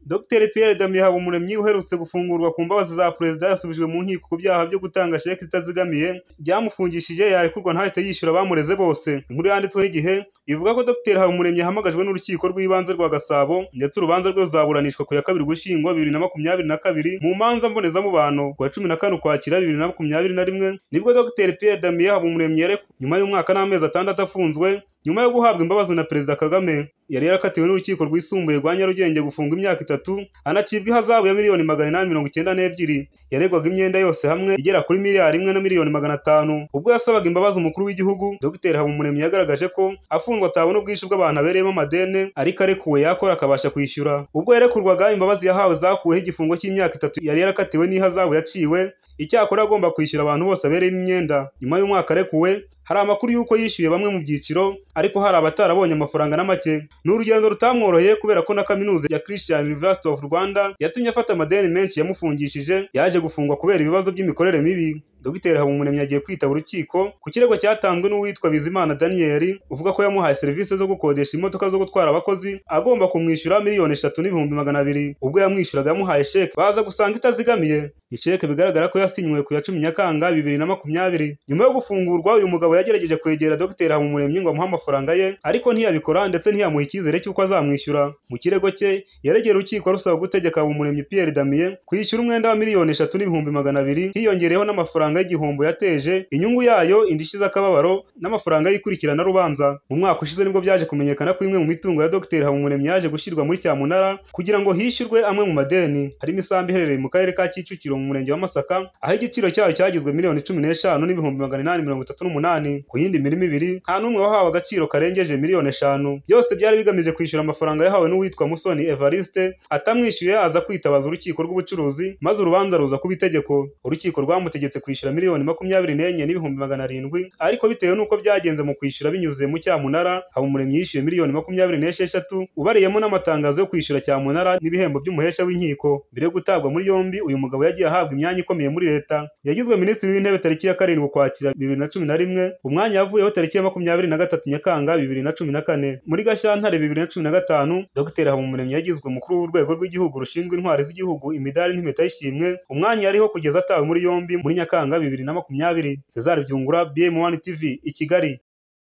Dr Pierre Damien Habumuremyi uherutse gufungurwa ku mbabazi za Perezida yasubijwe mu nkiko ku byaha byo gutanga sheki zitazigamiye byamufungishije yarekurwa ntahite yishyura abamureze bose. Inkuru yanditswe n'igihe ivuga ko Dr Habumuremyi yahamagajwe n'urukiko rw'ibanze rwa Gasabo ndetse urubanza rwe ruzaburanishwa ku ya kabiri Ugushyingo bibiri na makumyabiri na kabiri mu manza mbonezamubano ku ya cumi na kane Ukwakira bibiri na makumyabiri na rimwe nibwo Dr Pierre Damien Habumuremyi yarekuwe nyuma y'umwaka n'amezi atandatu afunzwe nyuma yo guhabwa imbabazi na Perezida Kagame yari yarakatiwe n'urukiko rwisumbuye rwa Nyarugenge gufunga imyaka itatu anacibwa ihazabu ya miliyoni magana inani mirongo icyenda n'ebyiri yaregwaga imyenda yose hamwe igera kuri miliyari imwe na miliyoni magana atanu ubwo yasabaga imbabazi umukuru w'igihugu Dr Habumuremyi yagaragaje ko afungwa atabona ubwishyu bw'abantu abereyemo amadene ariko arekuwe yakora akabasha kwishyura ubwo yarekurwaga imbabazi yahawe zakuweho igifungo cy'imyaka itatu yari yarakatiwe n'ihazabu yaciwe icyakora agomba kwishyura abantu bose abereyemo imyenda nyuma y'umwaka arekuwe hari amakuru y'uko yishyuye bamwe mu byiciro ariko hari abatarabonye amafaranga na make ni urugendo rutamworoheye kubera ko na kaminuza ya Christian University of Rwanda yatumye afata amadeni menshi yamufungishije yaje gufungwa kubera ibibazo by'imikorere mibi Dr Habumuremyi agiye kwitaba urukiko ku kirego cyatanzwe n'uwitwa Bizimana Daniel uvuga ko yamuhaye serivisi zo gukodesha imodoka zo gutwara abakozi agomba kumwishyura miliyoni eshatu n'ibihumbi magana abiri ubwo yamwishyuraga yamuhaye sheke baza gusanga itazigamiye isheke bigaragara ko yasinywe ku ya cumi Nyakanga bibiri na makumyabiri nyuma yo gufungurwa uyu mugabo yagerageje kwegera Dr Habumuremyi ngo amuhe amafaranga ye ariko ntiyabikora ndetse ntiyamuha icyizere cy'uko azamwishyura mu kirego cye yaregera urukiko rusaba gutegeka Habumuremyi Pierre Damien kwishyura umwenda wa miliyoni eshatu n'ibihumbi magana abiri hiyongereyeho n'amafaranga amafaranga y'igihombo yateje inyungu yayo indishyi z'akababaro n'amafaranga y'ikurikirana rubanza mu mwaka ushize nibwo byaje kumenyekana ko imwe mu mitungo ya Dr Habumuremyi yaje gushyirwa muri cyamunara kugira ngo hishyurwe amwe mu madeni harimo isambu iherereye mu karere ka Kicukiro mu murenge wa Masaka aho igiciro cyayo cyagizwe miliyoni cumi n'eshanu n'ibihumbi magana inani mirongo itatu n'umunani ku yindi mirimo ibiri nta n'umwe wahawe agaciro karengeje miliyoni eshanu byose byari bigamije kwishyura amafaranga yahawe n'uwitwa Musoni Evariste atamwishyuye aza kwitabaza urukiko rw'ubucuruzi maze urubanza ruza kuba itegeko urukiko rwamutegetse kwishyura kwishyura miliyoni makumyabiri n'enye n'ibihumbi magana arindwi ariko bitewe n'uko byagenze mu kwishyura binyuze mu cyamunara habumuremyi yishyuye miliyoni makumyabiri n'esheshatu ubariyemo n'amatangazo yo kwishyura cyamunara n'ibihembo by'umuhesha w'inkiko mbere yo gutabwa muri yombi uyu mugabo yagiye ahabwa imyanya ikomeye muri leta yagizwe minisitiri w'intebe tariki ya karindwi ukwakira bibiri na cumi na rimwe umwanya yavuyeho tariki ya makumyabiri na gatatu nyakanga bibiri na cumi na kane muri gashyantare bibiri na cumi na gatanu dr habumuremyi yagizwe umukuru w'urwego rw'igihugu rushinzwe intwari z'igihugu imidari n'impeta y'ishimwe umwanya yariho kugeza atawe muri yombi muri nyakanga bibiri na makumyabiri Cesar Byungura BM1 TV i Kigali